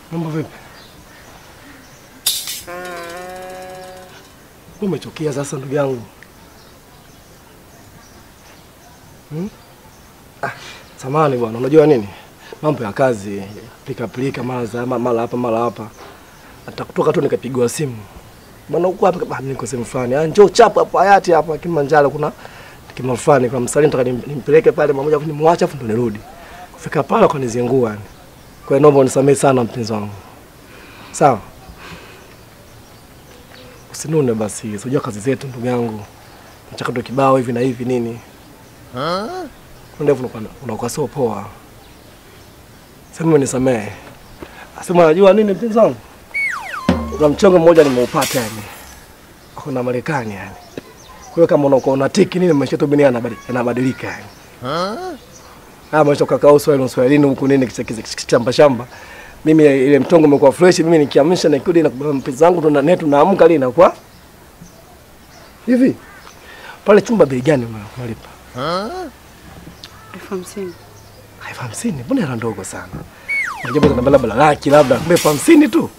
Mambo vipi? Umechukia sasa ndugu yangu hmm? Ah, samani bwana, unajua nini, mambo ya kazi, pilika pilika, mara za mara hapa mara hapa, atakutoka tu nikapigwa simu bwana, uko hapa? Ah, niko sehemu fulani. Ah, njoo chapu hapo hayati hapa Kilimanjaro, kuna kima fulani kwa msali, nataka nim- nimpeleke pale mmoja, nimwache afu ndo nirudi. Kufika pale akanizingua yani. Kwa hiyo naomba unisamehe sana mpenzi wangu, sawa? Usinune basi, unajua kazi zetu ndugu yangu, mchakato kibao hivi na hivi nini, ndevu unakuwa- unakuwa sio poa. Sema unisamehe. Asema unajua nini mpenzi wangu, kuna mchongo mmoja nimeupata yani, kuna Marekani yani. Kwa hiyo kama unakuwa unatiki nini, maisha yetu dunia yanabadilika yanabadilika yani. Haya maisha ukakaa uswahili uswahilini huku nini kicha- kicha- kicha- shamba shamba. Mimi ile mtongo umekuwa fresh, mimi nikiamsha nikirudi na mpenzi wangu tuna netu naamka lini inakuwa hivi. Pale chumba bei gani una- unalipa? elfu hamsini. elfu hamsini mbona hela ndogo sana? Unajua labda labda laki labda kumbe elfu hamsini tu,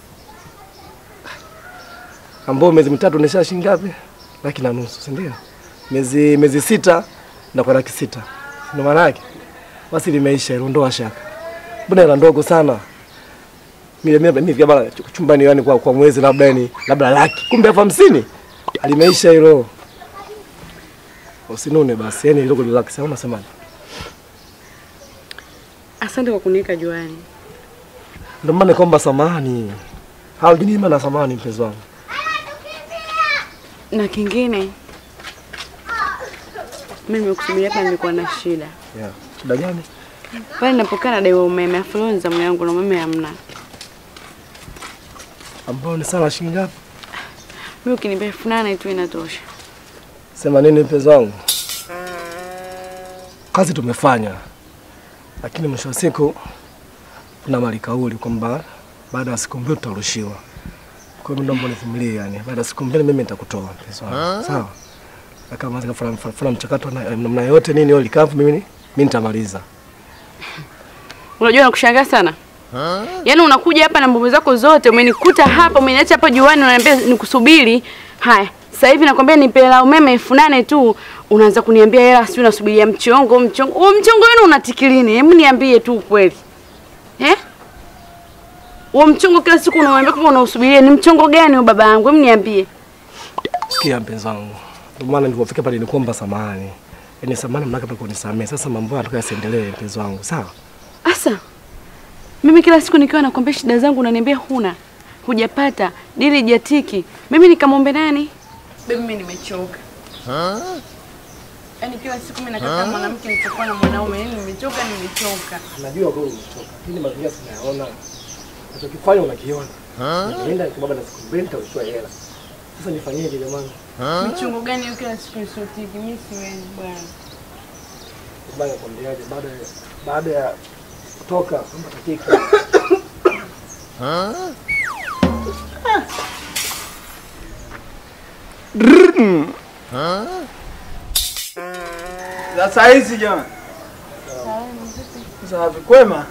ambao miezi mitatu nisha shilingi ngapi? Laki na nusu, si ndio? Miezi miezi sita na kwa laki sita, ndio maana yake. Basi limeisha hilo, ondoa shaka. Mbona hela ndogo sana? Mimi mimi mimi bana chumbani yani kwa, kwa mwezi labda yani labda laki, kumbe elfu hamsini limeisha hilo. Usinune basi, yani hilo relax, au unasemaje? Asante kwa kuniweka juani. Ndio maana kwamba samahani. Haujinyima na samahani mpenzi wangu. Na kingine, mimi nimekusubiria hapa, nilikuwa na shida Yeah. Shida gani? pale ninapokaa nadaiwa umeme, afu leo ni zamu yangu na umeme hamna. Ambao ni sala shilingi ngapi? Mimi ukinipa elfu nane tu inatosha. Sema nini mpenzi wangu? Kazi tumefanya. Lakini mwisho wa siku kuna mali kauli kwamba baada ya siku mbili tutarushiwa. Kwa hiyo naomba univumilie yani. Baada ya siku mbili mimi nitakutoa mpenzi wangu. Sawa? Na kama zikafanya fanya mchakato na namna yote nini hiyo likavu mimi mimi nitamaliza. Unajua nakushangaa sana. Yaani unakuja hapa na mambo zako zote, umenikuta hapa, umeniacha hapa juani, unaniambia nikusubiri. Haya, sasa hivi nakwambia nipe hela umeme elfu nane tu, unaanza kuniambia hela sio, unasubiria mchongo, mchongo. Huo mchongo wenu unatikilini? Hebu niambie tu ukweli. Eh? Huo mchongo kila siku unaambia kama unausubiria, ni mchongo gani huo baba yangu? Hebu niambie. Sikia mpenzi wangu. Ndio maana nilipofika pale nikuomba samahani. Yaani samahani mnaka pale kunisamehe. Sasa mambo yanataka yasiendelee mpenzi wangu. Sawa? Asa, mimi kila siku nikiwa nakwambia shida zangu unaniambia huna, hujapata, dili jatiki. Mimi nikamwombe nani? Baby, mimi nimechoka. Yaani kila siku mimi nakaa kama mwanamke nitakuwa na mwanaume, yaani nimechoka, nimechoka. Najua kwamba umechoka. Lakini mazingira sinayaona. Unachokifanya unakiona. Nenda kwa baba na siku mbili nitakushua hela. Sasa nifanyeje jamani? Michongo gani hiyo kila siku isotiki? Mimi siwezi bwana. Baba nakwambiaje baada ya baada ya kutoka kwamba katika Sasa hizi jamani. Safi kwema.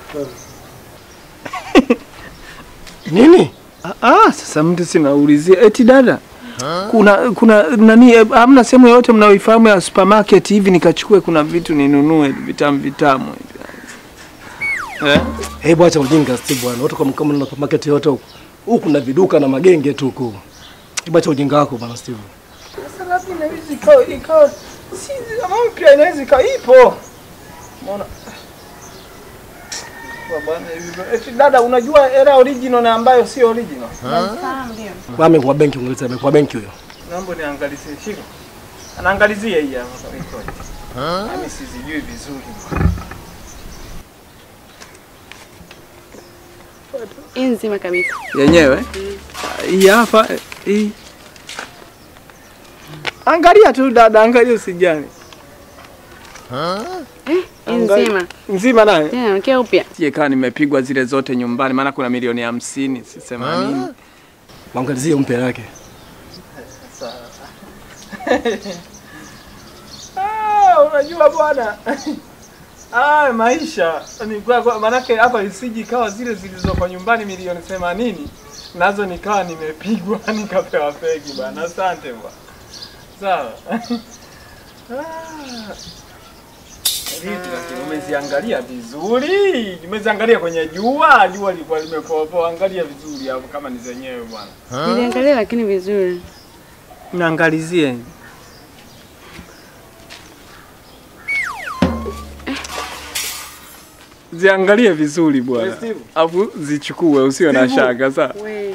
nini? Ah, ah, sasa mtu sinaulizia eti dada. Kuna kuna nani eh, hamna sehemu yoyote mnaoifahamu ya supermarket hivi nikachukue kuna vitu ninunue vitamu vitamu hivi. Eh? Hebu acha ujinga Steve bwana. Watu kama kama na market yote huko. Huku kuna viduka na magenge tu huko. Hebu acha ujinga wako bwana Steve. Sasa labda inaweza ikawa ikawa si kama mpya inaweza ikawa ipo. Umeona? Kwa bwana hivi. Eti dada unajua era original na ambayo sio original. Nafahamu ndio. Wame kwa benki ungeleta kwa benki huyo. Naomba niangalizie shika. Anaangalizia hii hapa iko. Mimi sizijui vizuri. Hii nzima kabisa. yenyewe hii hapa hii. Angalia tu dada, angalia usijani. Eh, hii Angali- nzima. Nzima naye. Tena nakia upya. Sie kaa nimepigwa zile zote nyumbani, maana kuna milioni hamsini si themanini. Waangalizie umpe yake. Ah, unajua bwana Ah, maisha ni kwa, kwa manake hapa isiji ikawa zile zilizoko nyumbani milioni themanini nazo nikawa nimepigwa nikapewa fegi bwana. Asante bwana. Sawa. Ah. Vipi lakini umeziangalia vizuri? Umeziangalia kwenye jua, jua lilikuwa limepoa Angalia vizuri hapo kama ni zenyewe bwana. Niliangalia lakini vizuri. Naangalizie. Ziangalie vizuri bwana. Steve. Alafu zichukue usiwe na Steve. shaka sawa. We.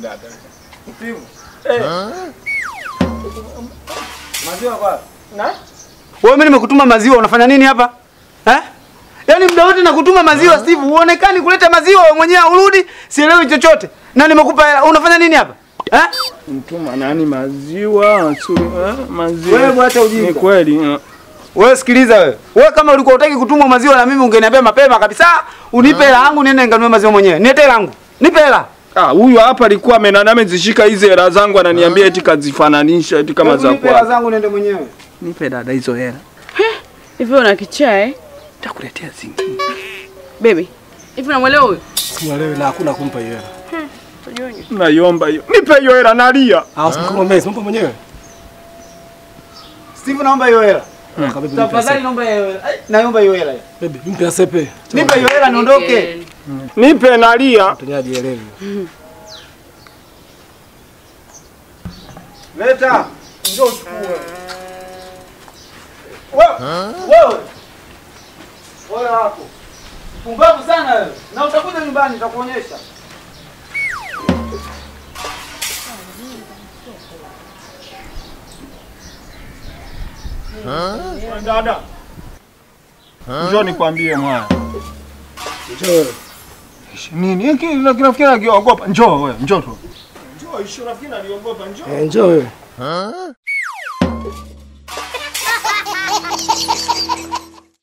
Maziwa kwa. Na? Wewe mimi nimekutuma maziwa unafanya nini hapa? Eh? Yaani muda wote nakutuma maziwa Steve, uonekani kuleta maziwa wewe mwenyewe urudi, sielewi chochote. Na nimekupa hela, unafanya nini hapa? Eh? Mtuma nani maziwa? Suri, eh? Maziwa. Wewe bwacha ujinga. Ni kweli. eh. Wewe sikiliza wewe. Wewe kama ulikuwa hutaki kutumwa maziwa na mimi ungeniambia mapema kabisa, unipe hela yangu niende nikanunue maziwa mwenyewe. Niete hela yangu. Nipe hela. Ah, huyu hapa alikuwa amenana amezishika hizi hela zangu ananiambia eti kazifananisha eti kama Hebu za Nipe hela kwako. zangu niende mwenyewe. Nipe dada hizo hela. Hivi una kichaa eh? Takuletea zingine. Baby. Hivi unamwelewa huyu? Simuelewi na hakuna kumpa hiyo hela. Tujueni. Naiomba hiyo. Nipe hiyo hela nalia. Ah, usimkoma mimi, simpa mwenyewe. Steve naomba hiyo hela. Kabibi mpe Tafadhali asepe. naomba hiyo hela. Ai, Naomba hiyo hela. Baby, mpe asepe. Nipe hiyo hela niondoke. Nipe nalia. Mtenyaji elewi. Leta. Njoo uchukue. Wewe. Wewe. Wala wako. Pumbavu sana wewe. Na utakuja nyumbani nitakuonyesha. Dada. Njoo nikwambie mwana. Njoo wewe. Nini? Hiki kinafikiri akiogopa. Njoo wewe, njoo tu. Njoo, ishu nafikiri aliogopa, njoo. Eh, njoo wewe.